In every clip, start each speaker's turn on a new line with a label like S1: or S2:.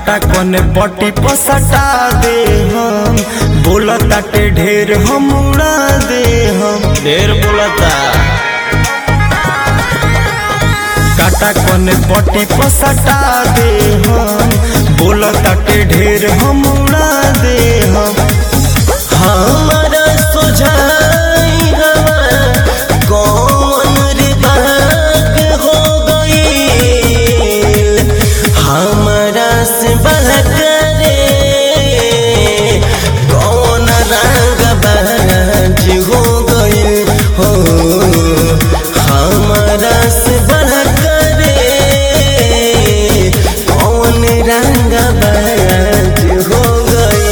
S1: काटा कोने पट्टी पसटा दे हम बोलताटे ढेर हम उड़ा दे हम
S2: ढेर बोलता
S1: काटा कोने पट्टी पसटा दे हम बोलताटे ढेर हम उड़ा दे हम
S2: हमारा सुझाई हवा कौन रे बाग हो गई हमारा से बहकरे कौन रंग बाज हो गई हो हमारा से बहकरे कौन रंग बाज हो गई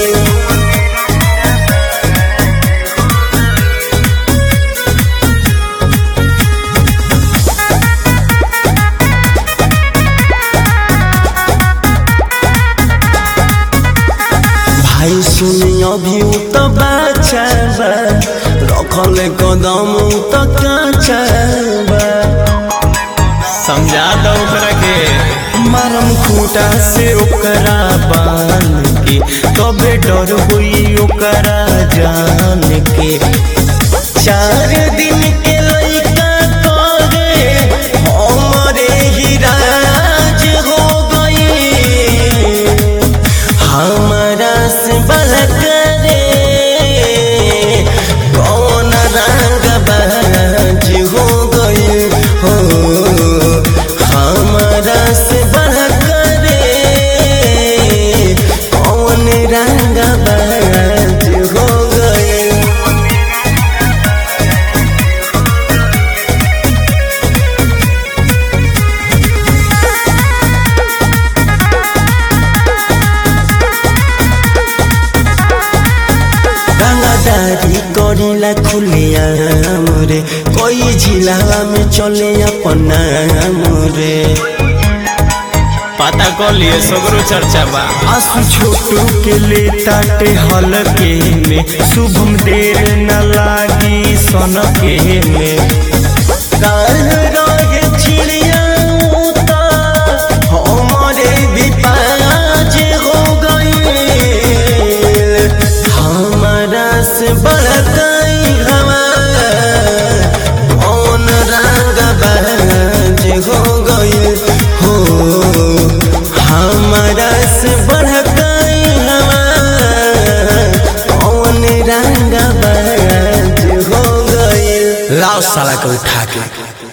S2: भाई सुनी अभी उ तो बच्चा बा रखल कदम उ तो काचा बा समझा दो ओकरा के
S1: मरम खूटा से ओकरा बांध के तबे डर हुई ओकरा जान के
S2: चार दिन के लइका करे हमरे ही राज हो गई हमारा से बहकरे कौन रंग बाज हो गई हो हमारा से बहकरे कौन रंग बाज हो गई रंगदारी करीला खुलिया मोरे कोई जिलावा में चले अपना मोरे पता कर लिए सगरो चर्चा बा
S1: आंसू छोटू के ले ताटे हलके में शुभम देर न लागी सन के में
S2: काल रहे चिड़िया उता हमारे भी पाज हो गई हमारा से बड़ा गई हवा कौन रंग बाज हो गई हो हमारा से बढ़ गई हवा कौन रंग बाज हो गई
S1: लाओ साला को उठा के